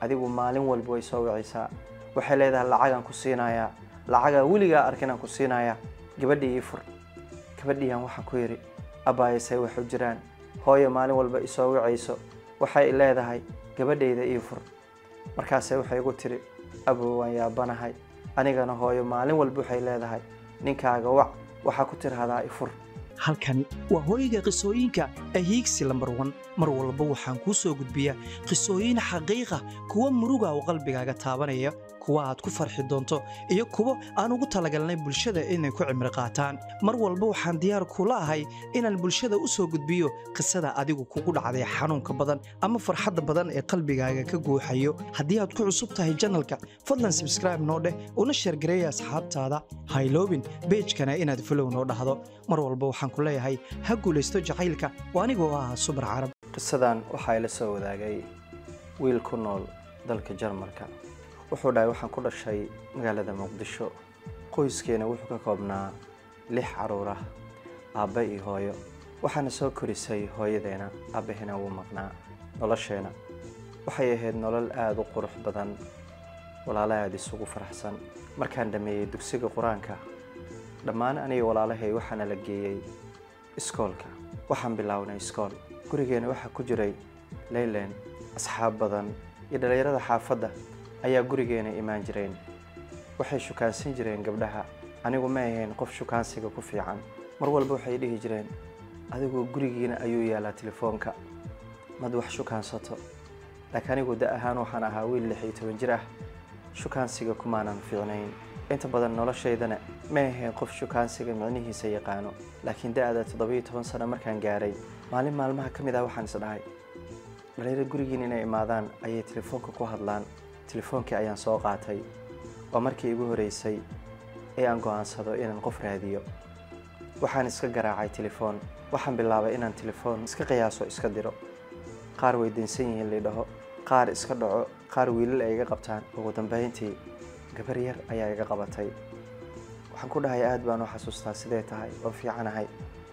adigu maalin walba way soo wicaysaa waxay leedahay lacagaan ku siinayaa lacagaa weligaa arkinaan ku siinayaa gabadhii ii fur gabadhiiaan waxaan ku yidhi abbaayasay waxu jiraan hooyo maalin walba isoo wicayso waxay leedahay gabadhayda ii fur markaase waxay igu tiri abow waan yaabanahay anigana hooyo maalin walba waxay leedahay ninkaaga wac waxaa ku tirahdaa i fur halkani waa hooyga qisooyinka ahiigsi lambar wan mar walba waxaan kuu soo gudbiyaa qisooyin xaqiiqa kuwa muruga oo qalbigaaga taabanaya kuwa aad ku farxi doonto iyo kuwo aan ugu talagalnay bulshada inay ku cimri qaataan mar walba waxaan diyaar kula ahay inaan bulshada u soo gudbiyo qisada adigu kugu dhacday xanuunka badan ama farxadda badan ee qalbigaaga ka guuxayo haddii aad ku cusub tahay janalka fadlan sabskraibe noo dheh una sheergareeya asxaabtaada hayloobin beejkana inaad falow noo dhahdo mar walba waxaan ku leeyahay ha guulaysto jacaylka oo anigoo ah subar carab qisadan waxaa ila soo wadaagay wiil ku nool dalka jarmalka wuxuu dhahay waxaan ku dhashay magaalada muqdisho qoyskeena wuxuu ka koobnaa lix caruur ah aabbe iyo hooyo waxaana soo korisay hooyadeena aabbahena wuu maqnaa nolosheena waxay ahayd nolol aada u qurux badan walaalo aada isugu faraxsan markaan dhammeeyey dugsiga qur-aanka dhammaan aniga walaalahay waxaana la geeyey iskoolka waxaan bilownay iskool gurigeena waxaa ku jiray leylen asxaab badan iyo dhallinyarada xaafadda ayaa gurigeena imaan jireen waxay shukaansan jireen gabdhaha anigu ma ahayn qof shukaansiga ku fiican mar walba waxay dhihi jireen adigoo gurigiina ayuu yaalaa telefoonka mad wax shukaansato laakiin anigu da ahaan waxaan ahaa wiil lix iyo toban jir ah shukaansiga kumaanan fiicnayn inta badan noloshaydana ma ahayn qof shukaansiga micnihiisa yaqaano laakiin da-da toddobiyo toban sano markaan gaaray maalin maalmaha ka mid ah waxaan is dhahay dhalinyaro gurigiin inay imaadaan ayay telefoonka ku hadlaan telefoonkii ayaan soo qaatay waa markii igu horeysay ee aan go'aansado inaan qof raadiyo waxaan iska garaacay telefoon waxaan bilaabay inaan telefoon iska qiyaaso iska diro qaar way dansan yihiin lidhaho qaar iska dhaco qaar wiilal ay iga qabtaan ugu dambeyntii gabar yar ayaa iga qabatay waxaan ku dhahay aad baan u xasuustaa sidee tahay oo fiicanahay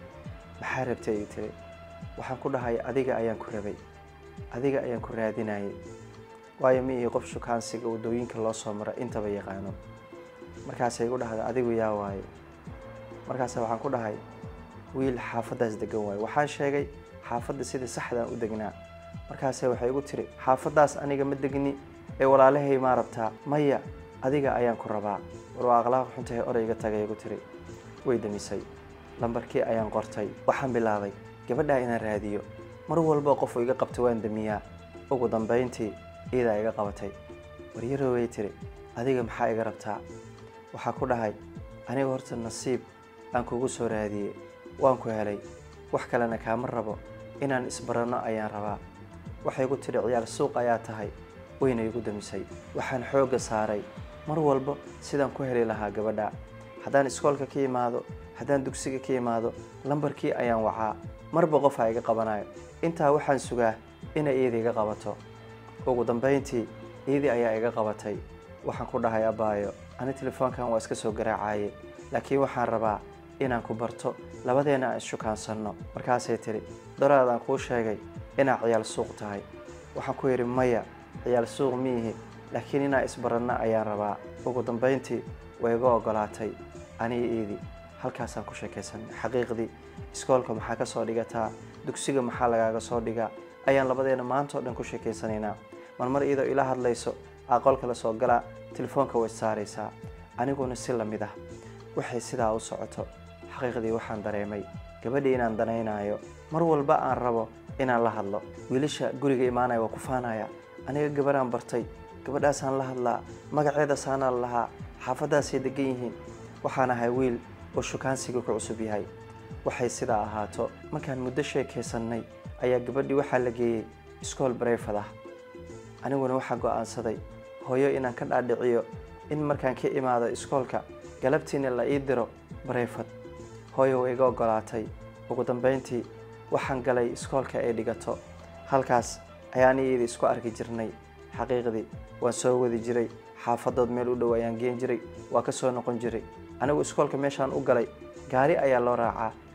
maxaa rabtay ii tiri waxaan ku dhahay adiga ayaan ku rabay adiga ayaan ku raadinayay waayo ma ii qof shukaansiga waddooyinka loo soo maro intaba yaqaano markaasay igu dhahda adigu yaa waaye markaase waxaan ku dhahay wiil xaafaddaas degan waaye waxaan sheegay xaafadda sida saxdaan u degnaa markaase waxay igu tiri xaafaddaas aniga ma degni ee walaalahay maa rabtaa maya adiga ayaan ku rabaa war waa akhlaaq xuntahay orayga tagay igu tiri way damisay lambarkii ayaan qortay waxaan bilaabay gabadhaa inaan raadiyo mar walba qofu iga qabta waan damiyaa ugu dambayntii iyadaa iga qabatay waryaro way tiri adiga maxaa iga rabtaa waxaa ku dhahay aniga horta nasiib aan kugu soo raadiyey waan ku helay wax kalena kaama rabo inaan isbaranno ayaan rabaa waxay igu tidhi ciyaal suuq ayaa tahay wayna igu damisay waxaan xoogga saaray mar walba sidaan ku heli lahaa gabadha haddaan iskoolka ka imaado haddaan dugsiga ka imaado lambarkii ayaan wacaa marba qofaa iga qabanayo intaa waxaan sugaa inay iyada iga qabato ugu dambayntii iyadii ayaa iga qabatay waxaan ku dhahay abbaayo ani telefoonkan waa iska soo garaacaye laakiin waxaan rabaa inaan ku barto labadeena aan isshukaansanno markaasay tidhi daraadaan kuu sheegay inaa ciyaal suuq tahay waxaan ku yidhi maya ciyaal suuq miihi laakiin inaa isbaranno ayaan rabaa ugu dambayntii way iga oggolaatay aniga iidii halkaasaan ku sheekaysanay xaqiiqdii iskoolka maxaa ka soo dhigataa dugsiga maxaa lagaaga soo dhigaa ayaan labadeena maanta oo dhan ku sheekaysanaynaa marmar iyadoo ila hadlayso aqoolka la soo galaa telefoonka way saaraysaa aniguna si la mid ah waxay sidaa u socoto xaqiiqdii waxaan dareemay gabadhii inaan danaynaayo mar walba aan rabo inaan la hadlo wiilasha guriga imaanaya waa ku faanaya aniga gabadhaan bartay gabadhaasaan la hadlaa magaceedasaanaan lahaa xaafaddaasay degan yihiin waxaan ahay wiil oo shukaansiga ku cusub yahay waxay sidaa ahaato markaan muddo sheekaysannay ayaa gabadhii waxaa la geeyey iskool bareyfad ah aniguna waxaa go'aansaday hooyo inaan ka dhaadhiciyo in markaan ka imaado iskoolka galabtiina la ii diro bareyfad hooyo way iga oggolaatay ugu dambayntii waxaan galay iskoolka ay dhigato halkaas ayaan iyadii isku arki jirnay xaqiiqdii waan soo wadi jiray xaafadood meel u dhow ayaan geen jiray waa ka soo noqon jiray anigu iskoolka meeshaan u galay gaari ayaa loo raacaa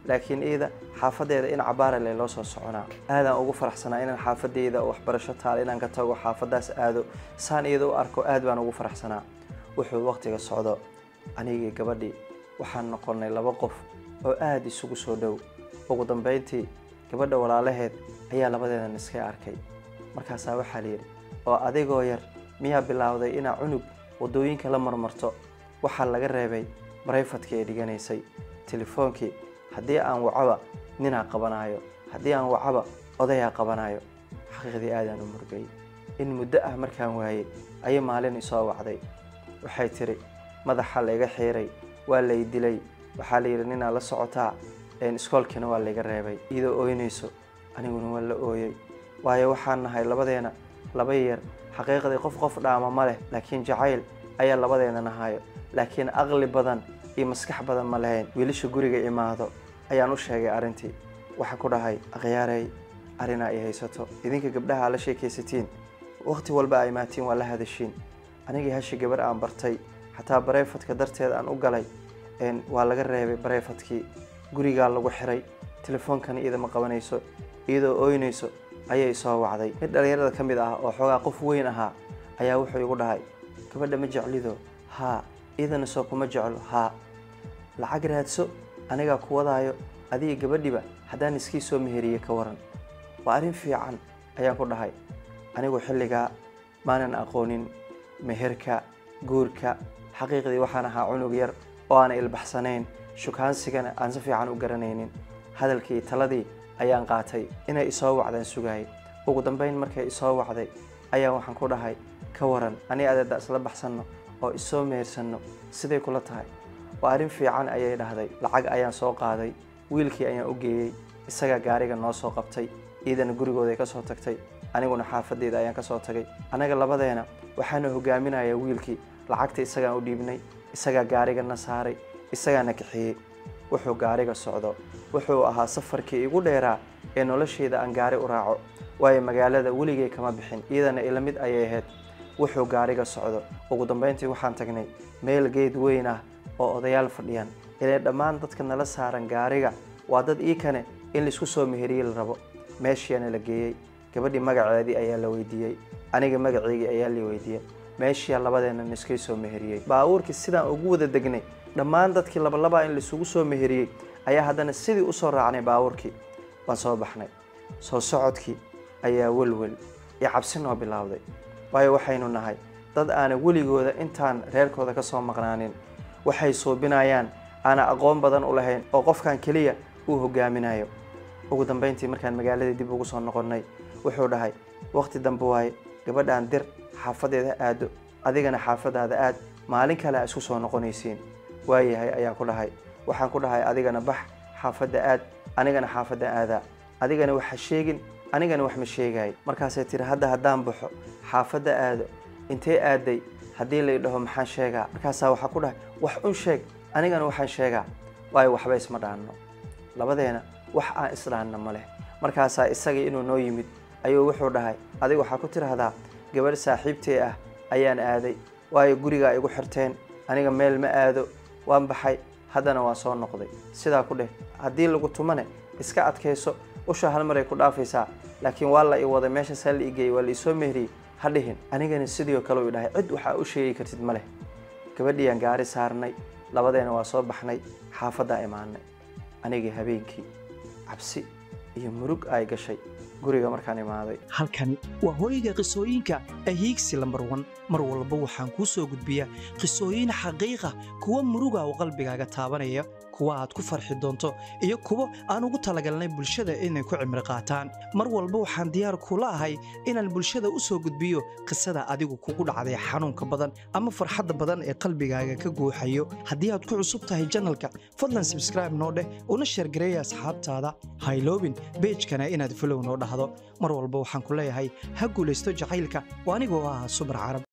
laakiin iida xaafadeeda in cabaarale loo soo soconaa aadaan ugu faraxsanaa inaan xaafadeyda waxbarasho taal inaan ka tago xaafadaas aado saan iyada u arko aad baan ugu faraxsanaa wuxuu waqtiga socdo anigii gabadhii waxaan noqonnay laba qof oo aada isugu soo dhow ugu dambayntii gabadha walaalaheed ayaa labadeedan iska arkay markaasaa waxaa layidhi oo adigoo yar miyaa bilaawday inaa cunug waddooyinka la marmarto waxaa laga reebay barayfadkii ay dhiganaysay telefoonkii haddii aan wacaba ninaa qabanaayo haddii aan wacaba odayaa qabanaayo xaqiiqdii aadaan u murgay in muddo ah markaan waayey ayay maalin isoo wacday waxay tidhi madaxa layga xiiray waa lay dilay waxaa layidhi ninaa la socotaa iskoolkiina waa layga reebay iyadoo ooynayso aniguna waa la ooyey waayo waxaan nahay labadeena laba yeer xaqiiqdii qof qof dhaama ma leh laakiin jacayl ayaa labadeena nahayo laakiin aqli badan iyo maskax badan ma lahayn wiilasha guriga imaado ayaan u sheegay arrintii waxaa ku dhahay akhyaarey arrinaa ay haysato idinka gabdhaha aa la sheekaysatiin wakhti walba aa imaatiin waa la hadashiin anigii hashi gabar aan bartay xataa bareyfadka darteed aan u galay waa laga reebay bareyfadkii gurigaa lagu xiray telefoonkana iyada ma qabanayso iyadoo ooynayso ayay soo wacday mid dhallinyarada ka mid ah oo xoogaa qof weyn ahaa ayaa wuxuu igu dhahay gabadha ma jeclido haa iyadana soo kuma jeclo haa lacag raadso anigaa ku wadaayo adiga gabadhiba haddaan iskii soo meheriye ka waran waa arrin fiican ayaan ku dhahay anigu xilligaa maanan aqoonin meherka guurka xaqiiqdii waxaan ahaa cunug yar oo aan ilbaxsanayn shukaansigana aan si fiican u garanaynin hadalkii taladii ayaan qaatay inay isoo wacdaan sugaayay ugu dambayn markay isoo wacday ayaa waxaan ku dhahay ka waran ani adeeda isla baxsanno oo isoo mehersanno siday kula tahay waa arrin fiican ayay dhahday lacag ayaan soo qaaday wiilkii ayaan u geeyey isagaa gaariga noo soo qabtay iidana gurigooday ka soo tagtay aniguna xaafadeeda ayaan ka soo tagay annaga labadeena waxaana hogaaminayaa wiilkii lacagta isagaan u dhiibnay isagaa gaarigana saaray isagaana kaxeeyey wuxuu gaariga socdo wuxuu ahaa safarkii igu dheeraa ee nolosheyda aan gaari u raaco waayo magaalada weligay kama bixin iyadana ila mid ayay ahayd wuxuu gaariga socdo ugu dambayntii waxaan tagnay meel geed weyn ah oo odayaal fadhiyaan ilee dhammaan dadka nala saaran gaariga waa dad ii kane in laisku soo meheriye la rabo meeshiiana la geeyey gabadhii magaceedii ayaa la weydiiyey aniga magaceygii ayaa la weydiiyey meeshiia labadeena niskay soo meheriyey baabuurkii sidaan ugu wada degnay dhammaan dadkii labalabaa in laisugu soo meheriyey ayaa haddana sidii usoo raacnay baabuurkii waan soo baxnay soo socodkii ayaa welwel iyo cabsi noo bilaawday waayo waxaynu nahay dad aana weligooda intaan reerkooda ka soo maqnaanin waxay suubinayaan aana aqoon badan u lahayn oo qofkan keliya uu hogaaminayo ugu dambayntii markaan magaaladii dib ugu soo noqonnay wuxuu dhahay wakhti dambe waaye gabadhaan dir xaafadeeda aado adigana xaafadaada aad maalin kale a isku soo noqonaysiin waayahay ayaan ku dhahay waxaan ku dhahay adigana bax xaafadda aad anigana xaafadda aadaa adigana wax ha sheegin anigana wax ma sheegaay markaasay tiri hadda haddaan baxo xaafadda aado intee aaday haddii lay dhaho maxaan sheegaa markaasaa waxaa ku dhahay wax un sheeg anigana waxaan sheegaa waayo waxba isma dhaanno labadeena wax aan isdhaanna ma leh markaasaa isagii inuu noo yimid ayuu wuxuu dhahay adiga waxaa ku tidhaahdaa gabadh saaxiibtee ah ayaan aaday waayo gurigaa igu xirteen aniga meel ma aado waan baxay haddana waa soo noqday sidaa ku dheh haddii lagu tumane iska adkayso usha hal maray ku dhaafaysaa laakiin waa la i waday meeshaasaa la igeeyey waa la isoo mehriyey ha dhihin anigana sidii kale u dhahay cid waxaa u sheegi kartid ma leh gabadhiiyaan gaari saarnay labadeena waa soo baxnay xaafaddaa imaanay anigii habeenkii cabsi iyo murug ay gashay guriga markaan imaaday halkani waa hooyga qisooyinka ahiigsi lambar wan mar walba waxaan kuu soo gudbiyaa qisooyin xaqiiqa kuwa muruga oo qalbigaaga taabanaya kuwa aad ku farxi doonto iyo kuwo aan ugu talagalnay bulshada inay ku cimri qaataan mar walba waxaan diyaar kula ahay inaan bulshada u soo gudbiyo qisada adigu kugu dhacday xanuunka badan ama farxadda badan ee qalbigaaga ka guuxayo haddii aad ku cusub tahay janalka fadlan sabskraibe noo dheh una sheergareeya asxaabtaada hayloobin beejkana inaad folow noo dhahdo mar walba waxaan ku leeyahay ha guulaysto jacaylka oo anigoo ah subar carab